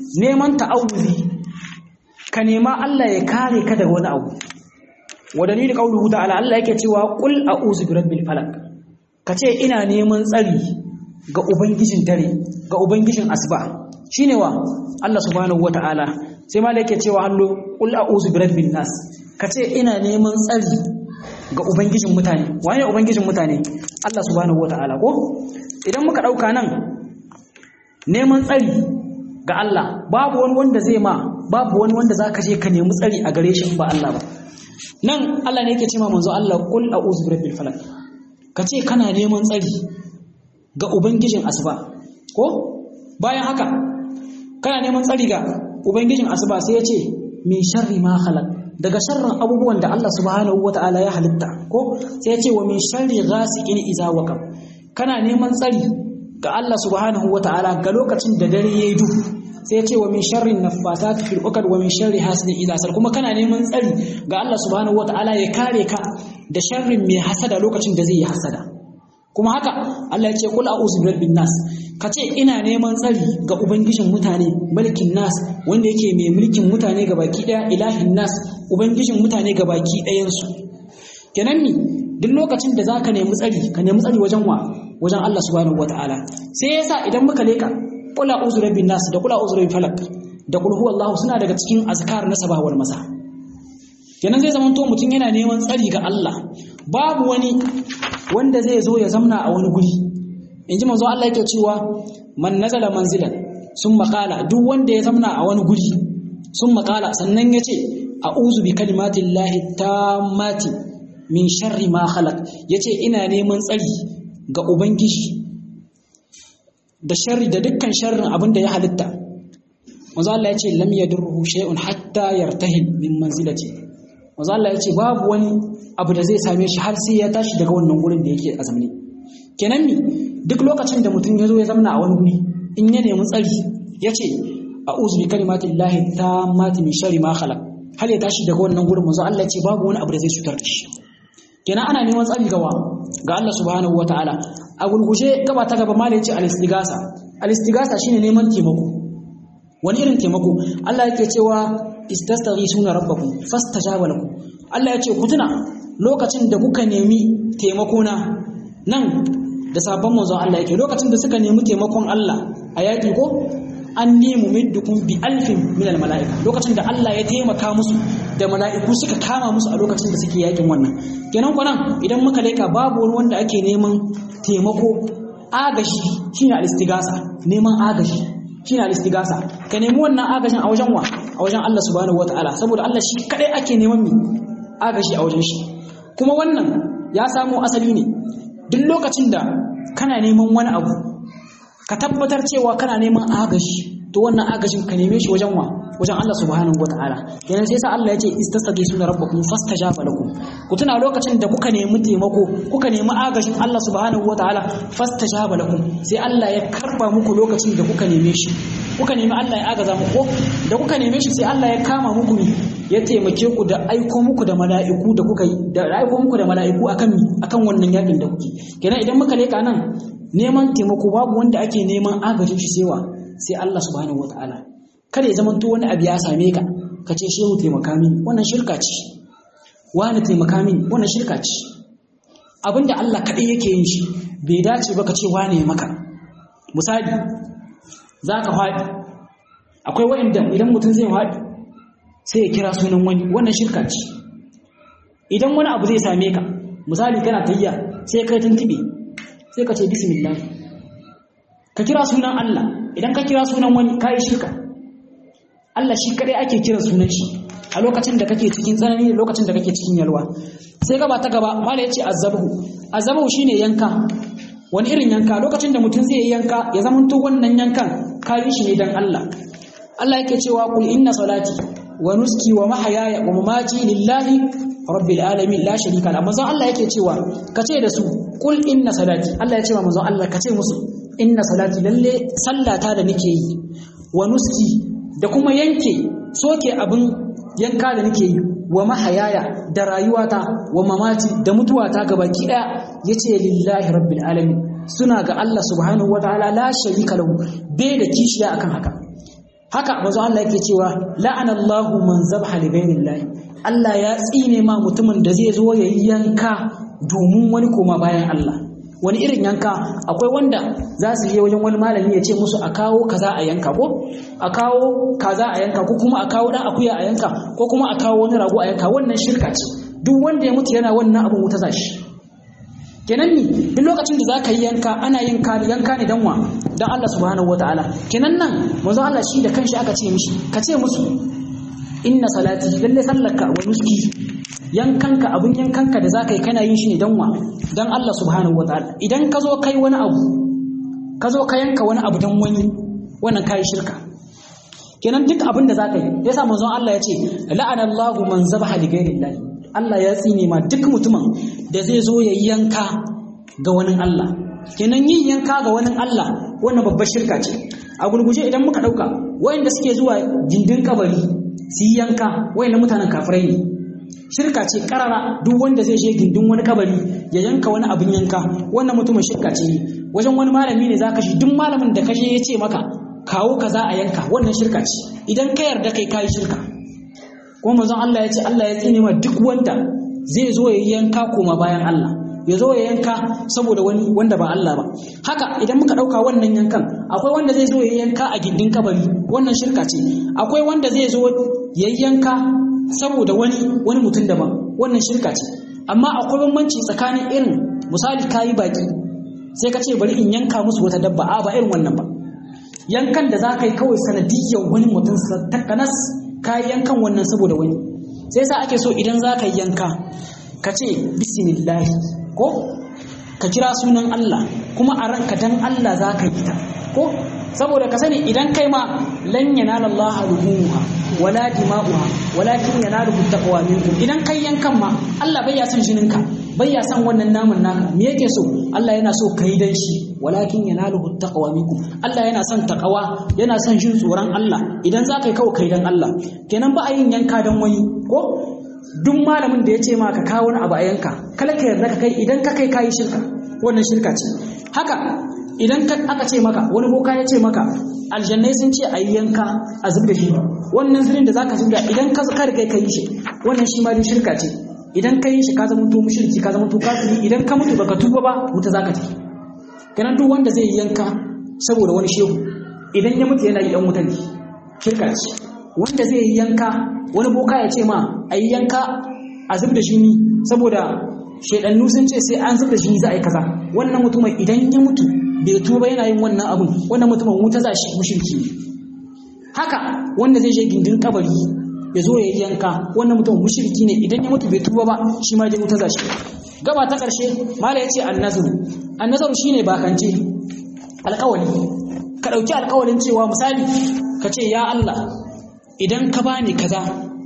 neman ta'awuzi ka nema Allah ya kare ka daga wani abu wa dalili qauluhu ta'ala Allah yake cewa qul a'udhu birabbil falaq kace ina neman tsari ga ubangijin dare ga ubangijin asuba shine wa Allah subhanahu wata'ala sai ma yake cewa allo qul a'udhu birabbin nas kace ina neman tsari ga ubangijin mutane waye ubangijin mutane Allah subhanahu wata'ala ko idan muka dauka nan neman tsari ga Allah babu wani wanda zai ma babu wani wanda zaka je ka nemi tsari a gare shi ba Allah ba nan Allah ne yake cewa manzo Allah qul a'udhu birabbil falaq kace kana neman tsari ga ubangijin asuba ko bayan haka kana neman tsari ga ubangijin asuba sai ya ce min sharri ma khalaq daga sharrin abubuwan da Allah subhanahu wata'ala ya halitta ko sai ya ce wa min sharri ghasiqin idza waqab kana neman tsari ga Allah subhanahu wata'ala ga lokacin da dare yayi duhu sai ya ce wa min sharri naffatat fil uqad wa min sharri hasidin idza sar kuma kana neman tsari ga Allah subhanahu wata'ala ya kare ka da sharrin mai hasada lokacin da zai yi hasada kuma haka Allah ya ce kul a'udhu birabbin nas kace ina neman tsari ga ubangijin mutane mulkin nas wanda yake mai mulkin mutane ga baki daya ilahin nas ubangijin mutane ga baki dayan su kenan ni duk lokacin da zaka nemi tsari ka nemi tsari wajen wa wajen Allah subhanahu wataala sai yasa idan muka leka kul a'udhu birabbin nas da kul a'udhu birabbil falaq da kul huwallahu suna daga cikin azkar na sabah wal masa kenan zai zama to mutum yana neman tsari ga Allah babu wani wanda zai zo ya zamna a wani guri in ji manzo Allah yake cewa man nazala manzilan sun makala duk wanda ya zamna a wani guri sun makala sannan ya ce a'udhu bi kalimatin lahi tammati min sharri ma khalaq yace ina neman tsari ga ubangiji da sharri da dukkan sharrin abin da ya halitta manzo Allah yace lam yadurruhu shay'un hatta yartahil min manzilati manzo Allah yace babu wani abu da zai same shi har sai ya tashi daga wannan gurin da yake a zamani kenan mi duk lokacin da mutum ya zo ya zamana a wani guri in ya nemi tsari ya ce a'udhu bi kalimatin lahi tammati min sharri ma khalaq har ya tashi daga wannan gurin manzo Allah ya ce babu wani abu da zai cutar da shi kenan ana neman tsari gawa ga Allah subhanahu wataala a gurguje gaba ta gaba malai ce al-istigasa al-istigasa shine neman taimako wani irin taimako Allah yake cewa istastaghisuna rabbakum fastajaba lakum Allah ya ce ku tuna lokacin da kuka nemi taimako na nan da sabon manzon Allah yake lokacin da suka nemi taimakon Allah a yaƙi ko an nemi middukum bi alfin min al mala'ika lokacin da Allah ya taimaka musu da mala'iku suka kama musu a lokacin da suke yaƙin wannan kenan kwanan idan muka leka babu wani wanda ake neman taimako agashi shine al-istigasa neman agashi shine al-istigasa ka nemi wannan agashin a wajen wa a wajen Allah subhanahu wataala saboda Allah shi kadai ake neman mi agashi a wajen shi kuma wannan ya samo asali ne duk lokacin da kana neman wani abu ka tabbatar cewa kana neman agashi to wannan agashin ka neme shi wajen wa wajen Allah subhanahu wataala yana sai sa Allah ya ce istasqisuna rabbakum fastajaba lakum ku tuna lokacin da kuka nemi taimako kuka nemi agashin Allah subhanahu wataala fastajaba lakum sai Allah ya karba muku lokacin da kuka neme shi kuka nemi Allah ya agaza muku da kuka neme shi sai Allah ya kama muku ya taimake ku da aiko muku da mala'iku da kuka yi da aiko muku da mala'iku akan mi akan wannan yakin da kuke kenan idan muka leka nan neman taimako babu wanda ake neman agajin shi sewa sai Allah subhanahu wataala kada ya zamanto wani abu ya same ka ka ce shehu taimaka min wannan shirka ce wani taimaka min wannan shirka ce abinda Allah kaɗai yake yin shi bai dace ba ka ce wane maka misali za ka faɗi akwai wa'inda idan mutum zai faɗi sai ya kira sunan wani wannan shirka ce idan wani abu zai same ka misali kana tayya sai kai tuntube sai ka ce bismillah ka kira sunan Allah idan ka kira sunan wani kai shirka Allah shi kadai ake kira sunan shi a lokacin da kake cikin tsanani da lokacin da kake cikin yalwa sai gaba ta gaba mala yace azabu azabu shine yanka wani irin yanka lokacin da mutum zai yanka ya zamanto wannan yankan kayi shi ne dan Allah Allah yake cewa kul inna salati wa nuski wa mahayaya wa mamati lillahi rabbil alamin la sharika la manzon Allah yake cewa kace da su kul inna salati Allah ya ce wa manzon Allah kace musu inna salati lalle sallata da nake yi wa nuski da kuma yanke soke abin yanka da nake yi wa mahayaya da rayuwata wa mamati da mutuwata gabaki daya yace lillahi rabbil alamin suna ga Allah subhanahu wataala la sharika lahu bai da kishiya akan haka haka manzo Allah yake cewa la'ana Allahu man zabha li ghayrillah Allah ya tsine ma mutumin da zai zo ya yanka domin wani koma bayan Allah wani irin yanka akwai wanda za su je wajen wani malami ya ce musu a kawo kaza a yanka ko a kawo kaza a yanka ko kuma a kawo dan akuya a yanka ko kuma a kawo wani rago a yanka wannan shirka ce duk wanda ya mutu yana wannan abin wuta zashi kenan ni duk lokacin da za ka yi yanka ana yin yanka ne dan wa dan Allah subhanahu wataala kenan nan manzo Allah shi da kanshi aka ce mishi ka ce musu inna salati lalle sallaka wa nuski yankanka abun yankanka da zaka yi kana yin shi ne dan wa dan Allah subhanahu wataala idan ka zo kai wani abu ka zo ka yanka wani abu dan wani wannan kai shirka kenan duk abin da zaka yi yasa manzon Allah ya ce la'ana Allahu man zabaha li ghairillahi Allah ya tsine ma duk mutumin da zai zo ya yanka ga wani Allah kenan yin yanka ga wani Allah wannan babbar shirka ce a gurguje idan muka dauka wayanda suke zuwa gindin kabari su yi yanka wayannan mutanen kafirai ne shirka ce karara duk wanda zai je gindin wani kabari ya yanka wani abin yanka wannan mutumin shirka ce wajen wani malami ne zaka shi duk malamin da kashe ya ce maka kawo kaza a yanka wannan shirka ce idan ka yarda kai kai shirka kuma manzon Allah ya ce Allah ya tsine ma duk wanda zai zo ya yanka koma bayan Allah ya zo ya yanka saboda wani wanda ba Allah ba haka idan muka dauka wannan yankan akwai wanda zai zo ya yanka a gindin kabari wannan shirka ce akwai wanda zai zo ya yanka saboda wani wani mutum daban wannan shirka ce amma akwai bambanci tsakanin irin misali kayi baki sai ka ce bari in yanka musu wata dabba a ba irin wannan ba yankan da za ka yi kawai sanadiyyar wani mutum takanas ka yi yankan wannan saboda wani sai sa ake so idan za ka yi yanka ka ce bismillahi ko ka kira sunan Allah kuma a ranka dan Allah za ka yi ta ko saboda ka sani idan kai ma lan yanala Allah ruhuha wala dima'uha walakin yanaluhu taqwa minkum idan kai yankan ma Allah bai ya son jininka bai ya son wannan namun naka me yake so Allah yana so kai dan shi walakin yanaluhu taqwa minkum Allah yana son taqwa yana son jin tsoron Allah idan za ka yi kawai kai dan Allah kenan ba a yin yanka dan wani ko duk malamin da ya ce ma ka kawo wani abu a yanka kala ka yarda ka kai idan ka kai kayi shirka wannan shirka ce haka idan aka ce maka wani boka ya ce maka aljannai sun ce a yi yanka a zub da shi wannan zirin da zaka zubda idan ka kar kai ka yi shi wannan shi ma dai shirka ce idan ka yi shi ka zama to mushriki ka zama to kafiri idan ka mutu baka tuba ba wuta zaka tafi kenan duk wanda zai yi yanka saboda wani shehu idan ya mutu yana yi dan wuta ne shirka ce wanda zai yi yanka wani boka ya ce ma a yi yanka a zub da shi saboda shaidannu sun ce sai an zub da shi za a yi kaza wannan mutumin idan ya mutu bai tuba yana yin wannan abun wannan mutumin wuta za shi mushriki haka wanda zai je gindin kabari ya zo ya yi yanka wannan mutumin mushriki ne idan ya mutu bai tuba ba shi ma dai wuta za shi gaba ta karshe mala ya ce annazaru annazaru shine bakance alkawali ka dauki alkawalin cewa misali ka ce ya Allah idan ka bani kaza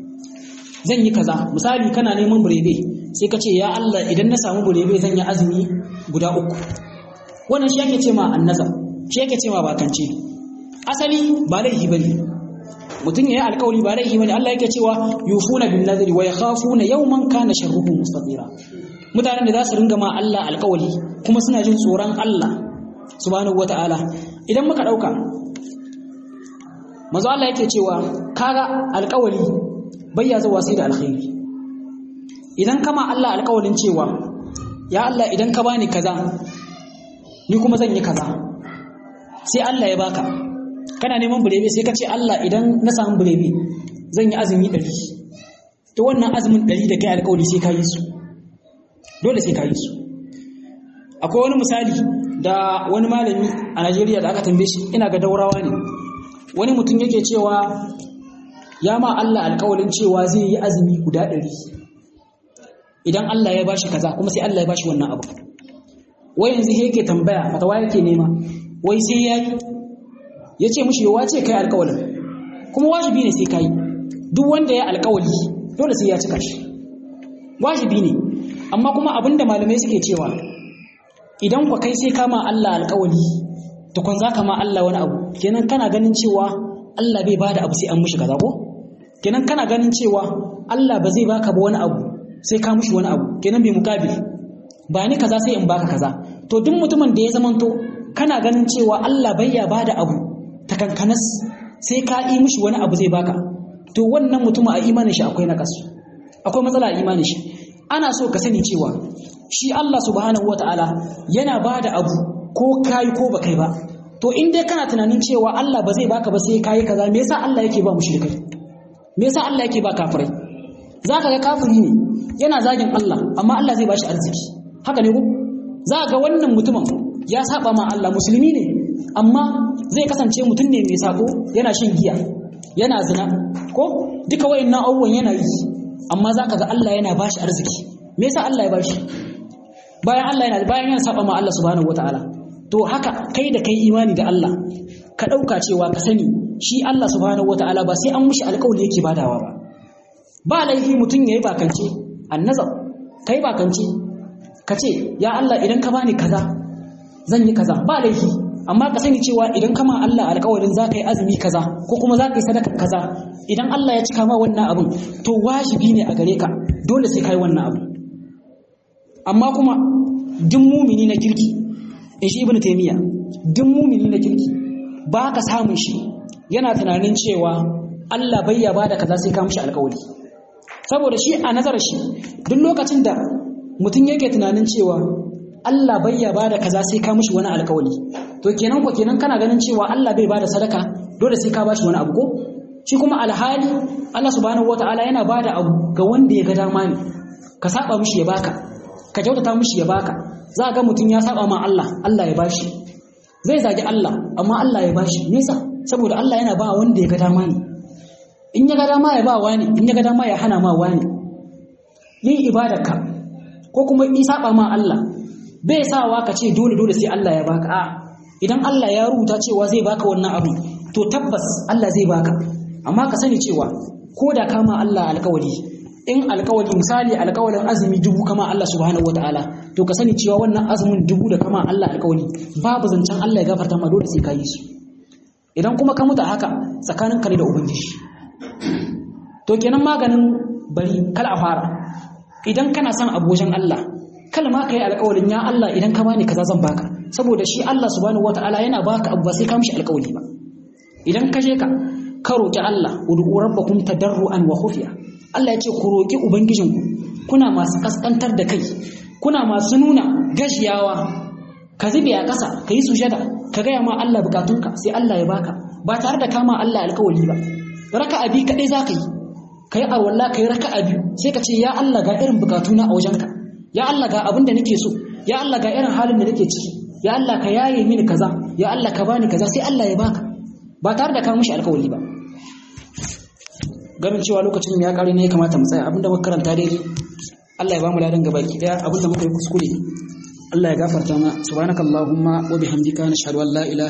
zan yi kaza misali kana neman burebe sai ka ce ya Allah idan na samu burebe zan yi azumi guda uku wannan shi yake ce ma annaza shi yake ce ma bakance asali ba laifi bane mutum ya yi alkawari ba laifi bane Allah yake cewa yufuna bin nadri wa yakhafuna yawman kana sharruhu mustatira mutanen da za su ringa ma Allah alkawari kuma suna jin tsoron Allah subhanahu wataala idan muka dauka manzo Allah yake cewa kaga alkawari bayya zuwa sai da alkhairi idan kama Allah alkawarin cewa ya Allah idan ka bani kaza ni kuma zan yi kaza sai Allah ya baka kana neman burebe sai ka ce Allah idan na samu burebe zan yi azumi ɗari to wannan azumin ɗari da kai alkawari sai ka yi su dole sai ka yi su akwai wani misali da wani malami a Najeriya da aka tambaye shi ina ga daurawa ne wani mutum yake cewa ya ma Allah alkawarin cewa zai yi azumi guda ɗari idan Allah ya bashi kaza kuma sai Allah ya bashi wannan abu wai yanzu yake tambaya fatawa yake nema wai sai ya yi ya ce mushi yawa ce kai alkawalin kuma wajibi ne sai ka yi duk wanda ya alkawali dole sai ya cika shi wajibi ne amma kuma abinda malamai suke cewa idan kwa kai sai kama Allah alkawali tukun za ka ma Allah wani abu kenan kana ganin cewa Allah bai bada abu sai an mushi kaza ko kenan kana ganin cewa Allah ba zai baka ba wani abu sai ka mushi wani abu kenan bai mukabil ba ni kaza sai in baka kaza to duk mutumin da ya zamanto kana ganin cewa Allah bai ya bada abu ta kankanas sai ka yi mishi wani abu zai baka to wannan mutum a imanin shi akwai nakas akwai matsala a imanin shi ana so ka sani cewa shi Allah subhanahu wataala yana bada abu ko kai ko ba kai ba to in dai kana tunanin cewa Allah ba zai baka ba sai kai kaza me yasa Allah yake ba mushrikai me yasa Allah yake ba kafirai zaka ga kafiri ne yana zagin Allah amma Allah zai bashi arziki haka ne ko za ga wannan mutumin ya saba ma Allah musulmi ne amma zai kasance mutum ne mai sako yana shin giya yana zina ko duka wayannan abubuwan yana yi amma zaka ga Allah yana bashi arziki me yasa Allah ya bashi bayan Allah yana bayan yana saba ma Allah subhanahu wataala to haka kai da kai imani da Allah ka dauka cewa ka sani shi Allah subhanahu wataala ba sai an mushi alƙawari yake badawa ba ba laifi mutum yayi bakance annazar kai bakance ka ce ya Allah idan ka bani kaza zan yi kaza ba laifi amma ka sani cewa idan kama Allah alƙawarin za ka yi azumi kaza ko kuma za ka yi sadaka kaza idan Allah ya cika ma wannan abin to wajibi ne a gare ka dole sai ka yi wannan abu amma kuma duk mumini na kirki in shi ibnu taymiya duk mumini na kirki ba ka samun shi yana tunanin cewa Allah bai ya bada kaza sai ka mishi alƙawari saboda shi a nazarar shi duk lokacin da mutum yake tunanin cewa Allah bai ya bada kaza sai ka mishi wani alƙawari to kenan ko kenan kana ganin cewa Allah bai bada sadaka dole sai ka bashi wani abu ko shi kuma alhali Allah subhanahu wataala yana bada abu ga wanda ya ga dama ne ka saba mishi ya baka ka kyautata mishi ya baka za ga mutum ya saba ma Allah Allah ya bashi zai zagi Allah amma Allah ya bashi nesa saboda Allah yana ba wanda ya ga dama ne in ya ga dama ya ba wani in ya ga dama ya hana ma wani yin ibadarka ko kuma in saba ma Allah bai sawa ka ce dole dole sai Allah ya baka a idan Allah ya rubuta cewa zai baka wannan abu to tabbas Allah zai baka amma ka sani cewa ko da kama Allah alkawari in alkawari misali alkawarin azumi dubu kama Allah subhanahu wataala to ka sani cewa wannan azumin dubu da kama Allah alkawari babu zancen Allah ya gafarta ma dole sai ka yi su idan kuma ka mutu haka tsakanin ka da ubangiji to kenan maganin bari kal a fara idan kana son abojin Allah kal ma ka yi alkawarin ya Allah idan ka bani kaza zan baka saboda shi Allah subhanahu wataala yana baka abu ba sai ka mishi alkawari ba idan ka je ka ka roki Allah ud'u rabbakum tadarruan wa khufiya Allah ya ce ku roki ubangijinku kuna masu kaskantar da kai kuna masu nuna gashiyawa ka zube a ƙasa ka yi sujada ka gaya ma Allah bukatunka sai Allah ya baka ba tare da kama Allah alkawari ba raka abi kaɗai za ka yi ka yi arwalla ka yi raka abi sai ka ce ya Allah ga irin bukatuna a wajenka ya Allah ga abin da nake so ya Allah ga irin halin da nake ciki ya Allah ka yaye mini kaza ya Allah ka bani kaza sai Allah ya baka ba tare da ka mushi alkawari ba ganin cewa lokacin ya kare ne ya kamata mu tsaya abinda muka karanta daidai Allah ya ba mu ladan gabaki daya abinda muka yi kuskure Allah ya gafarta mana subhanakallahumma wa bihamdika nashhadu an la ilaha